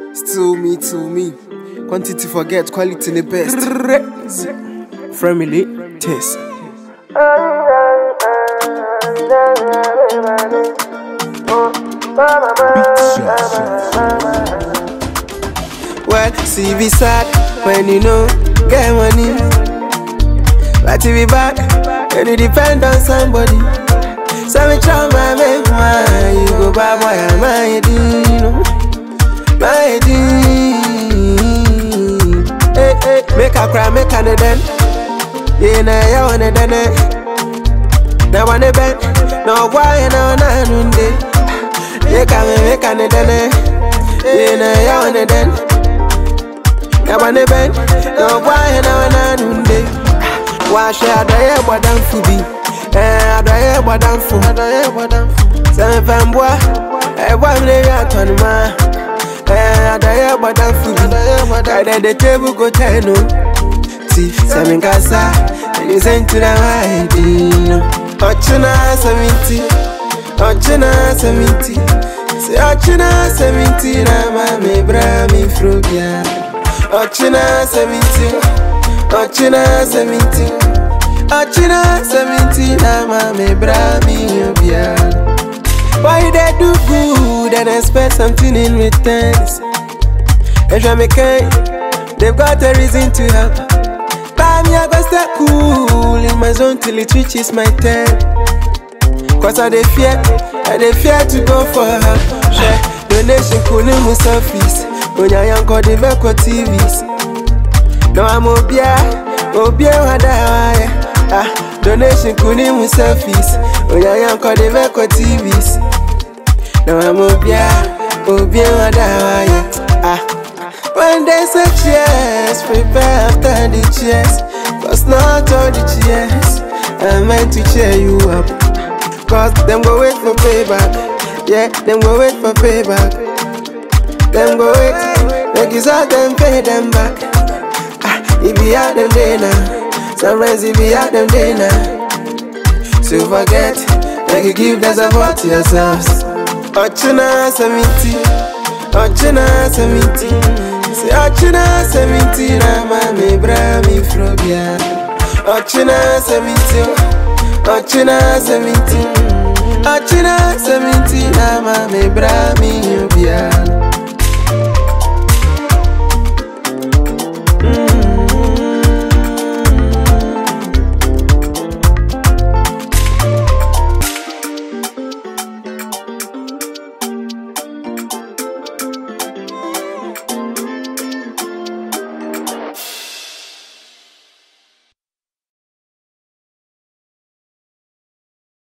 Still me, to me. Quantity forget, quality the best. Family taste. Well, see be sad when you know get money. But to be bad when you depend on somebody. So me try my make my you go buy boy and my dino, my dino. Hey hey, make a cry, make a den. Yeah, na ya wanna den. Na wanna ben, no why na na nunde. Make a me make a den. Yeah, na ya wanna den. Na wanna ben, no why na na nunde. Wash ya da ya bodan fubi. Eh, adɔyɛ bɔdamfo sɛ mepɛ mboa ɛboa me ne wi atɔnoma Eh, adɔyɛ bɔdamfo bi kaidɛ de table go tɛn no ti sɛ menkasa ɛne sɛ ntina haɛdi no ɔkyena sɛmenti ɔkyena sɛmenti sɛ ɔkyena sɛmenti na ma mebra mefuro bia ɔkyena sɛmenti ɔkyena sɛmenti Achina seventeen, I'm a me brami obia. Why they do good and expect something in return? And me kind, they've got a reason to help. Buy me, I go stay cool in my zone till it reaches my turn. Cause I dey fear, I dey fear to go for help. Share donation, kuni mu surface. Onya yanko de beko TVs. No I'm obia, obia wadawa Ah, donation kuni mu selfies. Onya yanko de beko TVs. No I'm obia, obia wadawa Ah, when they say cheers, prepare after the cheers. Cause not all the cheers are meant to cheer you up. Cause them go wait for payback. Yeah, them go wait for payback. Them go wait, make you saw them pay them back. Ah, it be out them day now. Sometimes it be out them day now. So forget, make you give that support to yourselves. Ochina seventy, ochina seventy. Say ochina seventy, na ma me bra mi frobia. Ochina seventy, ochina seventy. Ochina seventy, na ma me bra mi obia.